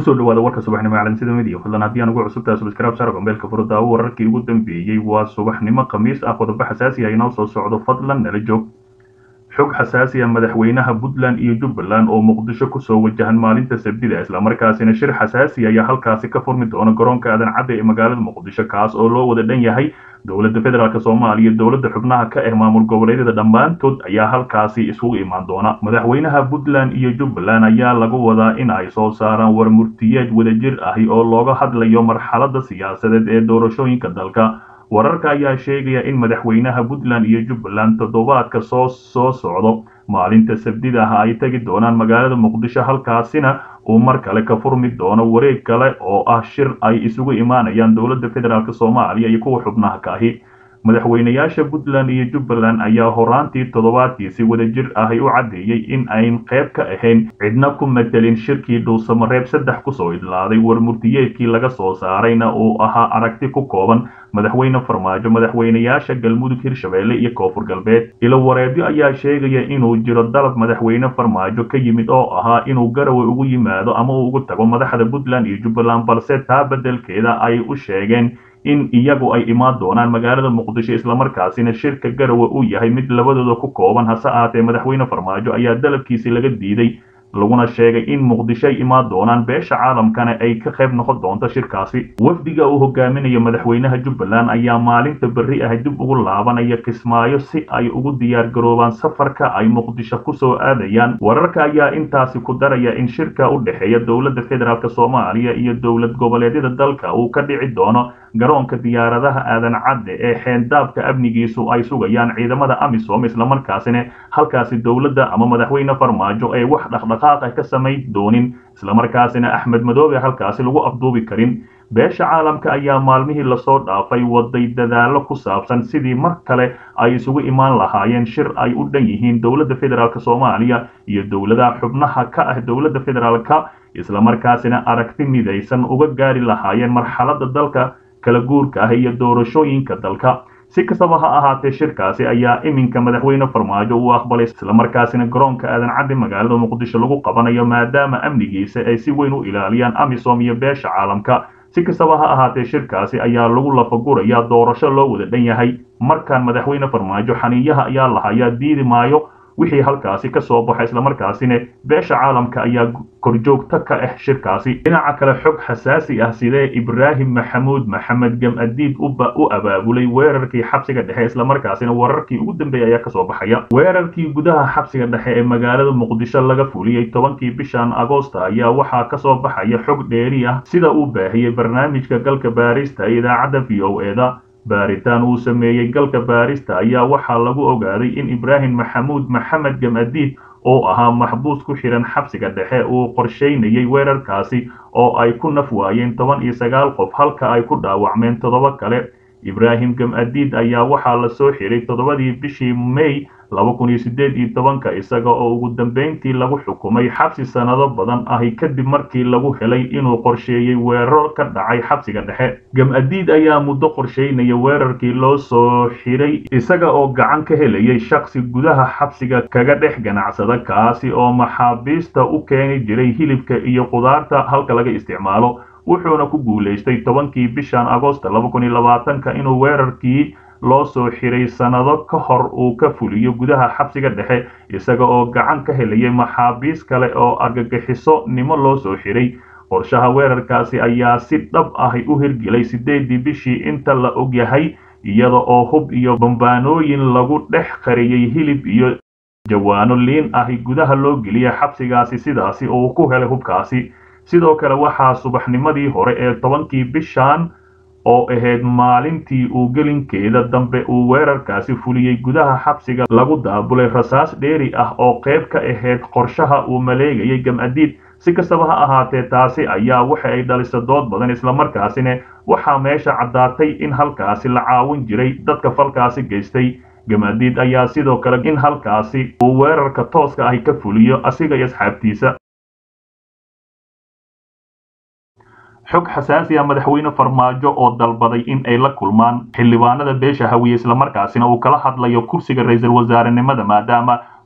kusoo dhawaada warka subaxnimo calansida midiya fadlan haddii aan ugu cusubtaha subscribe saaro gambeelka furada wararkii ugu dambeeyey waa subaxnimo khamiis ah qodobo xasaasi ah inoo soo socdo fadlan nala joog xog xasaasi ah madaxweynaha puntland iyo jubbaland oo muqdisho kusoo wajahan maalinta sabdida islamarkaasina shir xasaasi ayaa halkaasi ka furmi doona garoonka aadan cadde ee magaalada muqdisho kaas oo loo wada dhan yahay dowladda federaalk soomaaliya dowladda xubnaha ka ah maamul goboleedyada dhammaantood ayaa halkaasi isugu imaan doona madaxweynaha puntland iyo jubbaland ayaa lagu wadaa in ay soo saaraan war murtiyeed wadajir ahi oo looga hadlayo marxaladda siyaasadeed ee doorashooyinka dalka wararka ayaa sheegaya in madaxweynaha puntland iyo jubbaland toddobaadka soo soo socdo maalinta sabdida ah ay tegi doonaan magaalada muqdisho halkaasina uu mar kale ka furmi doono wareeg kale oo ah shir ay isugu imaanayaan dowladda federaalk soomaaliya iyo kuwa xubnaha ka ahi madaxweynayaasha puntland iyo jubbaland ayaa horaantii toddobaadkiisi wadajir ahi u caddeeyey in ayn qayb ka ahayn cidna ku matelin shirkii dhuusamareeb saddex kusoo idlaaday war murtiyeedkii laga soo saarayna uu ahaa aragti ku kooban madaxweyne farmaajo madaxweynayaasha galmudug hirshabeelle iyo koonfur galbeed ilo wareebyo ayaa sheegaya inuu jiro dalab madaxweyne farmaajo ka yimid oo ahaa inuu garowe ugu yimaado ama uu ugu tago madaxda puntland iyo jubbaland balse taa beddelkeeda ay u sheegeen in iyagu ay imaan doonaan magaalada muqdisho islamarkaasina shirka garowe uu yahay mid labadooda ku kooban hase ahaatee madaxweyne farmaajo ayaa dalabkiisi laga diiday laguna sheegay in muqdisho ay imaan doonaan beesha caalamkana ay ka qayb noqon doonto shirkaasi wafdiga uu hogaaminayo madaxweynaha jubbaland ayaa maalinta berri ah dib ugu laabanaya kismaayo si ay ugu diyaar garoobaan safarka ay muqdisho kusoo aadayaan wararka ayaa intaasi ku daraya in shirka u dhexeeya dowladda federaalk soomaaliya iyo dowlad goboleedyada dalka uu ka dhici doono garoonka diyaaradaha aadan cadde ee xeendaabka amnigiisu ay sugayaan ciidamada amisom islamarkaasina halkaasi dowladda ama madaxweyne farmaajo ay wax dhaqdhaqaaq ah ka samayn doonin islamarkaasina axmed madoobe halkaasi lagu afduubi karin beesha caalamka ayaa maalmihii lasoo dhaafay waday dadaallo ku saabsan sidii mar kale ay isugu imaan lahaayeen shir ay u dhan yihiin dowladda federaalk soomaaliya iyo dowladaha xubnaha ka ah dowladda federaalka islamarkaasina aragti midaysan uga gaari lahaayeen marxaladda dalka kala guurka ah iyo doorashooyinka dalka si kastaba ha ahaatee shirkaasi ayaa iminka madaxweyne farmaajo uu aqbalay islamarkaasina garoonka aadan cadde magaalada muqdisho lagu qabanayo maadaama amnigiisa ay si weyn u ilaaliyaan amisom iyo beesha caalamka si kastaba ha ahaatee shirkaasi ayaa lagu lafagurayaa doorasho loo wada dhan yahay markaan madaxweyne farmaajo xaniiyaha ayaa lahayaa diidi maayo wixii halkaasi ka soo baxay islamarkaasina beesha caalamka ayaa korjoogto ka ah shirkaasi dhinaca kale xog xasaasi ah sidee ibraahim maxamuud maxamed gam-adiid u abaabulay weerarkii xabsiga dhexe islamarkaasina wararkii ugu dambeeya ayaa kasoo baxaya weerarkii gudaha xabsiga dhexe ee magaalada muqdisho laga fuliyey tobankii bishan agoosta ayaa waxaa kasoo baxaya xog dheeri ah sida uu baahiyey barnaamijka galka baarista ee idaacadda v o eda baaritaan uu sameeyey galka baarista ayaa waxaa lagu ogaaday in ibraahim maxamuud maxamed gam-adiid oo ahaa maxbuus ku xidhan xabsiga dhexe uu qorshaynayay weerarkaasi oo ay ku naf waayeen toban iyo sagaal qof halka ay ku dhaawacmeen toddoba kale ibraahim gam-adiid ayaa waxaa la soo xiray toddobadii bishii may laba kun iyo siddeed iyo tobanka isaga oo ugu dambayntii lagu xukumay xabsi sannado badan ahi kadib markii lagu helay inuu qorsheeyey weeraro ka dhacay xabsiga dhexe gam-adiid ayaa muddo qorsheynaya weerarkii loo soo xiray isaga oo gacan ka helayay shaksi gudaha xabsiga kaga dhex ganacsada kaasi oo maxaabiista u keeni jiray hilibka iyo qudaarta halka laga isticmaalo wuxuuna ku guulaystay tobankii bishan agoosta laba kun iyo labaatanka inuu weerarkii loo soo xiray sannado ka hor uu ka fuliyo gudaha xabsiga dhexe isaga oo gacan ka helayay maxaabiis kale oo argagixiso nimo loo soo xiray qorshaha weerarkaasi ayaa si dhab ahi u hirgelay siddeedii bishii inta la ogyahay iyada oo hub iyo bambaanooyin lagu dhex qariyey hilib iyo jawaano liin ahi gudaha loo geliyay xabsigaasi sidaasi uu ku helay hubkaasi sidoo kale waxaa subaxnimadii hore ee tobankii bishan oo ahayd maalintii uu gelinkeeda dambe uu weerarkaasi fuliyey gudaha xabsiga lagu daabulay rasaas dheeri ah oo qayb ka ahayd qorshaha uu maleegayay gam-adiid si kastaba ha ahaatee taasi ayaa waxa ay dhalisa dood badan islamarkaasina waxaa meesha caddaatay in halkaasi la caawin jiray dadka falkaasi geystay gam-adiid ayaa sidoo kale in halkaasi uu weerarka tooska ahi ka fuliyo asiga iyo asxaabtiisa xog xasaasi ah madaxweyne farmaajo oo dalbaday in ay la kulmaan xildhibaanada beesha hawiye islamarkaasina uu kala hadlayo kursiga ra-iisul wasaarenimada maadaama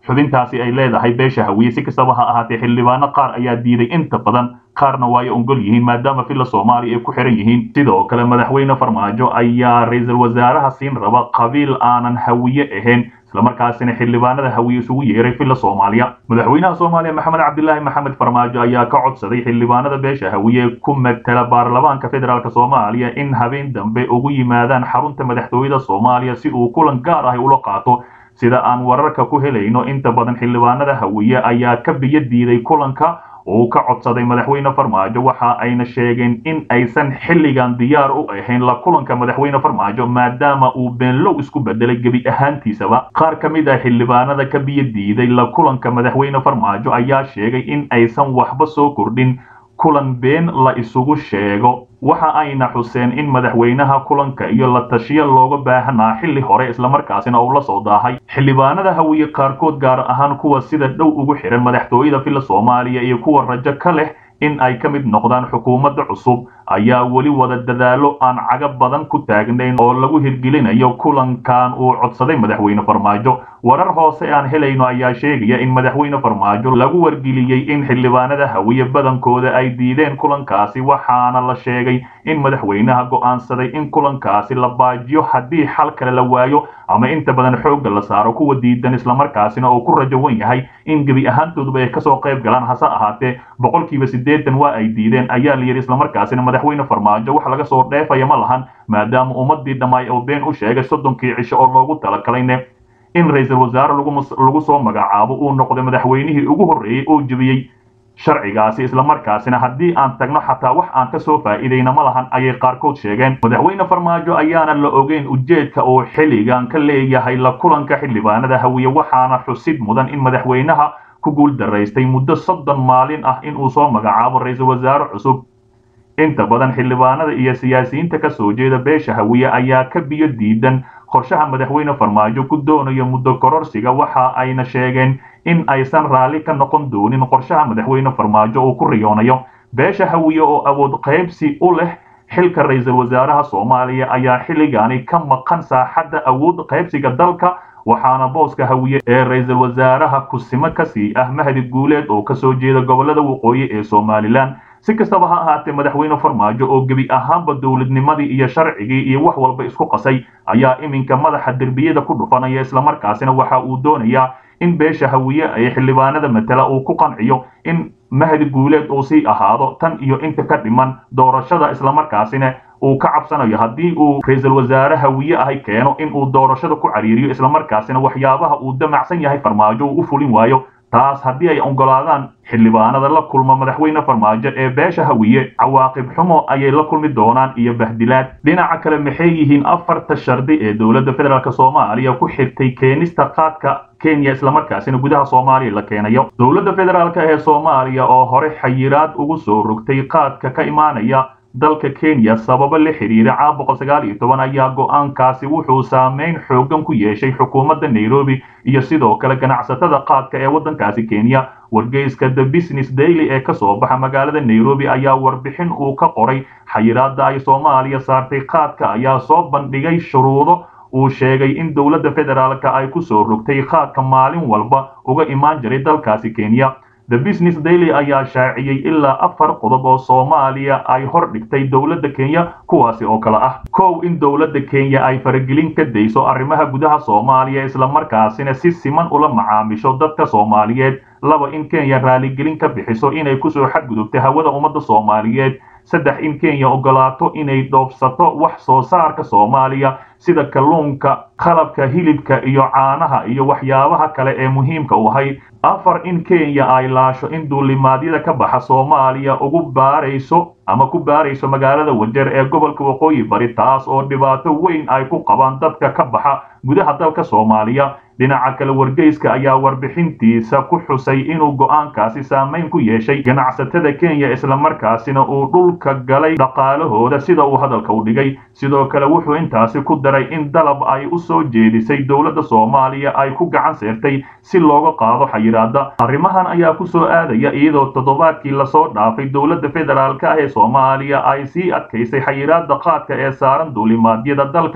xubintaasi ay leedahay beesha hawiye si kastaba ha ahaatee xildhibaano qaar ayaa diiday inta badan qaarna waa ay ongol yihiin maadaama villa soomaaliya ay ku xiran yihiin sidoo kale madaxweyne farmaajo ayaa ra-iisul wasaaraha siin raba qabiil aanan hawiye ahayn islamarkaasina xildhibaanada hawiye isugu yeeray villa soomaaliya madaxweynaha soomaaliya maxamed cabdilaahi maxamed farmaajo ayaa ka codsaday xildhibaanada beesha hawiye ku matala baarlamaanka federaalk soomaaliya in habeen dambe ugu yimaadaan xarunta madaxtooyada soomaaliya si uu kulan gaar ah ula qaato sida aan wararka ku helayno inta badan xildhibaanada hawiye ayaa ka biyo diiday kulanka uu ka codsaday madaxweyne farmaajo waxa ayna sheegeen in aysan xilligan diyaar u ahayn la kulanka madaxweyne farmaajo maadaama uu beenlow isku bedelay gebi ahaantiisaba qaar ka mid ah xildhibaanada ka biyo diiday la kulanka madaxweyne farmaajo ayaa sheegay in aysan waxba soo kordhin kulan been la isugu sheego waxa ayna xuseen in madaxweynaha kulanka iyo la tashiyo looga baahanaa xilli hore islamarkaasina uu la soo daahay xildhibaanada hawiye qaarkood gaar ahaan kuwa sida dhow ugu xihan madaxtooyada villa soomaaliya iyo kuwa rajo ka leh in ay ka mid noqdaan xukuumadda cusub ayaa weli wada dadaalo aan caga badan ku taagnayn oo lagu hirgelinayo kulankan uu codsaday madaxweyne farmaajo warar hoose aan helayno ayaa sheegaya in madaxweyne farmaajo lagu wargeliyey in xildhibaanada hawiye badankooda ay diideen kulankaasi waxaana la sheegay in madaxweynaha go'aansaday in kulankaasi la baajiyo haddii xal kale la waayo ama inta badan xoogga la saaro kuwa diidan islamarkaasina uu ku rajo wan yahay in gebi ahaantooduba ay kasoo qayb galaan hase ahaatee boqolkiiba siddeetan waa ay diideen ayaa la yidhi islamarkaasina madaxweyne farmaajo wax laga soo dheefaya ma lahan maadaama ummadii dhammaay oo been u sheegay soddonkii cisho oo loogu talagalayne in ra-iisul wasaare lagu soo magacaabo uu noqday madaxweynihii ugu horreeyey oo jebiyey sharcigaasi islamarkaasina haddii aan tagno xataa wax aan ka soo faa'iidayna ma lahan ayay qaarkood sheegeen madaxweyne farmaajo ayaana la ogeyn ujeedka uu xilligan ka leeyahay la kulanka xildhibaanada hawiye waxaana xusid mudan in madaxweynaha ku guul daraystay muddo soddon maalin ah in uu soo magacaabo ra-iisul wasaare cusub inta badan xildhibaanada iyo siyaasiyiinta ka soo jeeda beesha hawiye ayaa ka biyo diidan qorshaha madaxweyne farmaajo ku doonayo muddo kororsiga waxa ayna sheegeen in aysan raalli ka noqon doonin qorshaha madaxweyne farmaajo uu ku riyoonayo beesha hawiye oo awood qaybsi u leh xilka ra-iisul wasaaraha soomaaliya ayaa xilligaani ka maqan saaxadda awood qaybsiga dalka waxaana booska hawiye ee ra-iisul wasaaraha kusimo kasii ah mahdi guuleed oo kasoo jeeda gobolada waqooyi ee somalilan si kastaba ha ahaatee madaxweyne farmaajo oo gebi ahaanba dowladnimadii iyo sharcigii iyo wax walba isku qasay ayaa iminka madaxa derbiyada ku dhufanaya islamarkaasina waxa uu doonayaa in beesha hawiye ee xildhibaanada matala uu ku qanciyo in mahdi guuleed uu sii ahaado tan iyo inta ka dhiman doorashada islamarkaasina uu ka cabsanayo haddii uu ra-iisul wasaare hawiye ahay keeno in uu doorashada ku cariiriyo islamarkaasina waxyaabaha uu damacsan yahay farmaajo uu u fulin waayo taas haddii ay oggolaadaan xildhibaanada la kulma madaxweyne farmaajo ee beesha hawiye cawaaqib xumo ayay la kulmi doonaan iyo bahdilaad dhinaca kale maxay yihiin afarta shardi ee dowladda federaalk soomaaliya ku xirtay keenista qaadka kenya islamarkaasina gudaha soomaaliya la keenayo dowladda federaalk ee soomaaliya oo hore xayiraad ugu soo rogtay qaadka ka imaanaya dalka kenya sababo la xiriira caa boqol sagaal iyo toban ayaa go-aankaasi wuxuu saameyn xoogan ku yeeshay xukuumadda nairobi iyo sidoo kale ganacsatada qaadka ee waddankaasi kenya wargeyska the business daily ee ka soo baxa magaalada nairobi ayaa warbixin uu ka qoray xayiraadda ay soomaaliya saartay qaadka ayaa soo bandhigay shuruudo uu sheegay in dowladda federaalka ay ku soo rogtay qaadka maalin walba uga imaan jiray dalkaasi kenya the business daily ayaa shaaciyey ilaa afar qodob oo soomaaliya ay hor dhigtay dowladda kenya kuwaasi oo kale ah kow in dowladda kenya ay faragelin ka dayso arrimaha gudaha soomaaliya islamarkaasina si siman ula macaamisho dadka soomaaliyeed laba in kenya raaligelin ka bixiso inay kusoo xadgudubtay hawada ummadda soomaaliyeed saddex in kenya ogolaato inay dhoofsato wax soo saarka soomaaliya sida kalluunka qalabka hilibka iyo caanaha iyo waxyaabaha kale ee muhiimka u ahay afar in kenya ay laasho in duulimaadyada ka baxa soomaaliya ugu baarayso ama ku baarayso magaalada wajeer ee gobolka waqooyi bari taas oo dhibaato weyn ay ku qabaan dadka ka baxa gudaha dalka soomaaliya dhinaca kale wargeyska ayaa warbixintiisa ku xusay inuu go'aankaasi saameyn ku yeeshay ganacsatada kenya islamarkaasina uu dhulka galay dhaqaalahooda sida uu hadalka u dhigay sidoo kale wuxuu intaasi ku daray in dalab ay u soo jeedisay dowladda soomaaliya ay ku gacan seertay si looga qaado xayiraadda arrimahan ayaa ku soo aadaya iyadoo toddobaadkii lasoo dhaafay dowladda federaalka ah ee soomaaliya ay sii adkaysay xayiraadda qaadka ee saaran duulimaadyada dalka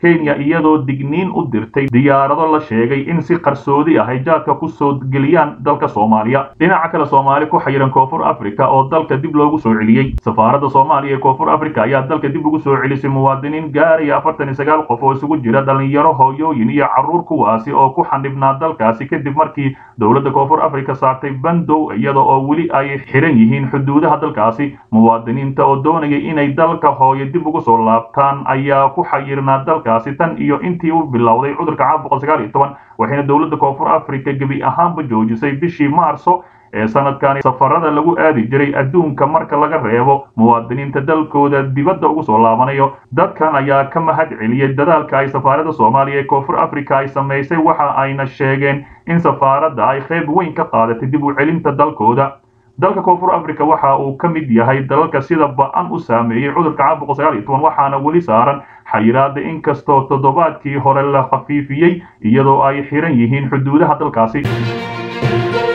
kenya iyadoo digniin u dirtay diyaarado la sheegay in si qarsoodi ah ay jaadka ku soo geliyaan dalka soomaaliya dhinaca kale soomaali ku xayiran koonfur africa oo dalka dib loogu soo celiyey safaaradda soomaaliya ee koonfur africa ayaa dalka dib ugu soo celisay muwaadiniin gaaraya afartan iyo sagaal qof oo isugu jira dhalinyaro hooyooyin iyo carruur kuwaasi oo ku xanibnaa dalkaasi kadib markii dowladda koonfur africa saartay bandow iyada oo weli ay xiran yihiin xuduudaha dalkaasi muwaadiniinta oo doonaya inay dalka hooyo dib ugu soo laabtaan ayaa ku xayirnaa dalkaasi tan iyo intii uu bilowday cudurka caabuqa sagaal iyo toban waxayna dowladda koonfur africa gebi ahaanba joojisay bishii maarso ee sanadkani safarada lagu aadi jiray adduunka marka laga reebo muwaadiniinta dalkooda dibadda ugu soo laabanayo dadkan ayaa ka mahad celiyey dadaalka ay safaaradda soomaaliya ee koonfur africa ay samaysay waxa ayna sheegeen in safaaradda ay qayb weyn ka qaadatay dib u celinta dalkooda dalka koonfur africa waxa uu ka mid yahay dalalka sida ba-an u saameeyey cudurka caabuqa sagaal iyo toban waxaana weli saaran xayiraada inkastoo toddobaadkii hore la khafiifiyey iyadoo ay xiran yihiin xuduudaha dalkaasi